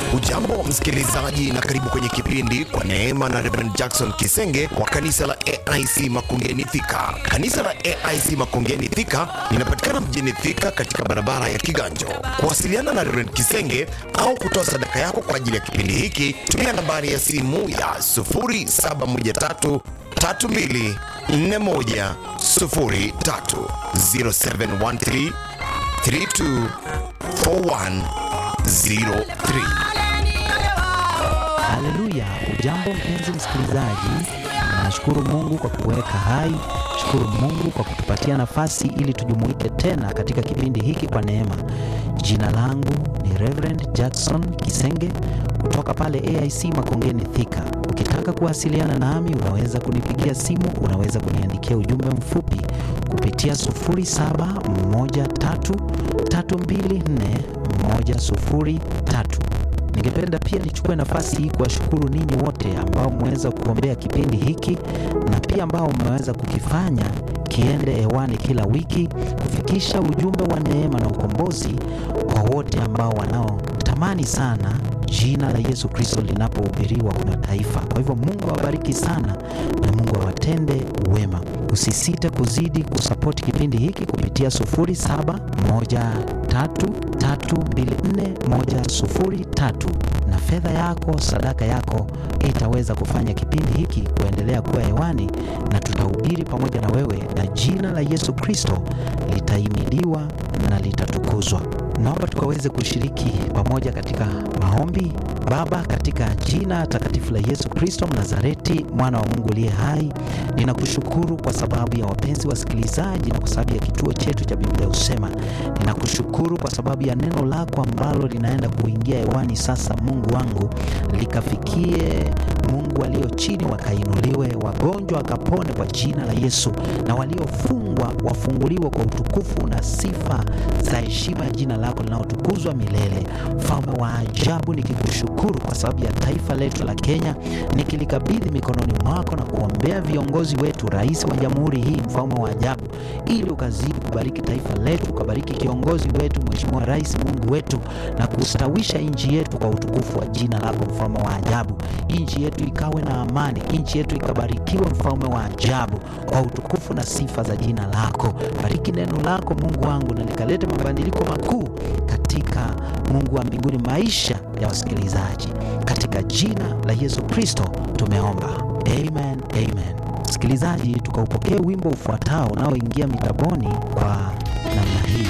Ujambo msikilizaji, na karibu kwenye kipindi kwa neema na Reverend Jackson Kisenge wa kanisa la AIC Makongeni Thika. Kanisa la AIC Makongeni Thika linapatikana mjini Thika katika barabara ya Kiganjo. Kuwasiliana na Reverend Kisenge au kutoa sadaka yako kwa ajili ya kipindi hiki, tumia nambari ya simu ya 0713 32 41 03 0713 32 4103. Haleluya! Ujambo mpenzi msikilizaji, nashukuru Mungu kwa kuweka hai. Shukuru Mungu kwa kutupatia nafasi ili tujumuike tena katika kipindi hiki kwa neema. Jina langu ni Reverend Jackson Kisenge kutoka pale AIC Makongeni Thika. Ukitaka kuwasiliana nami, unaweza kunipigia simu, unaweza kuniandikia ujumbe mfupi kupitia 0713324103. Ningependa pia nichukue nafasi hii kuwashukuru ninyi wote ambao mmeweza kuombea kipindi hiki na pia ambao mmeweza kukifanya kiende hewani kila wiki, kufikisha ujumbe wa neema na ukombozi kwa wote ambao wanaotamani sana jina la Yesu Kristo linapohubiriwa kwa mataifa. Kwa hivyo Mungu awabariki sana na Mungu awatende wema. Usisite kuzidi kusapoti kipindi hiki kupitia 0713324103 na fedha yako, sadaka yako itaweza kufanya kipindi hiki kuendelea kuwa hewani, na tutahubiri pamoja na wewe, na jina la Yesu Kristo litahimidiwa na litatukuzwa. Naomba tukaweze kushiriki pamoja katika maombi. Baba, katika jina takatifu la Yesu Kristo Mnazareti, mwana wa Mungu aliye hai, ninakushukuru kwa sababu ya wapenzi wasikilizaji na kwa sababu ya kituo chetu cha Biblia Husema. Ninakushukuru kwa sababu ya neno lako ambalo linaenda kuingia hewani sasa. Mungu wangu, likafikie Mungu walio chini wakainuliwe, wagonjwa wakapone kwa jina la Yesu, na waliofungwa wafunguliwe kwa utukufu na sifa za heshima ya jina lako linalotukuzwa milele. Mfalme wa ajabu, nikikushukuru kwa sababu ya taifa letu la Kenya, nikilikabidhi mikononi mwako na kuombea viongozi wetu, rais wa jamhuri hii, mfalme wa ajabu, ili ukazidi kubariki taifa letu, ukabariki kiongozi wetu, Mheshimiwa Rais, Mungu wetu, na kustawisha nchi yetu kwa utukufu wa jina lako, mfalme wa ajabu. Nchi yetu ikawe na amani, nchi yetu ikabarikiwe, mfalme wa ajabu, kwa utukufu na sifa za jina lako. Bariki neno lako Mungu wangu, na likalete mabadiliko makuu katika Mungu wa mbinguni, maisha ya wasikilizaji, katika jina la Yesu Kristo tumeomba, amen, amen. Msikilizaji, tukaupokea wimbo ufuatao unaoingia mitaboni kwa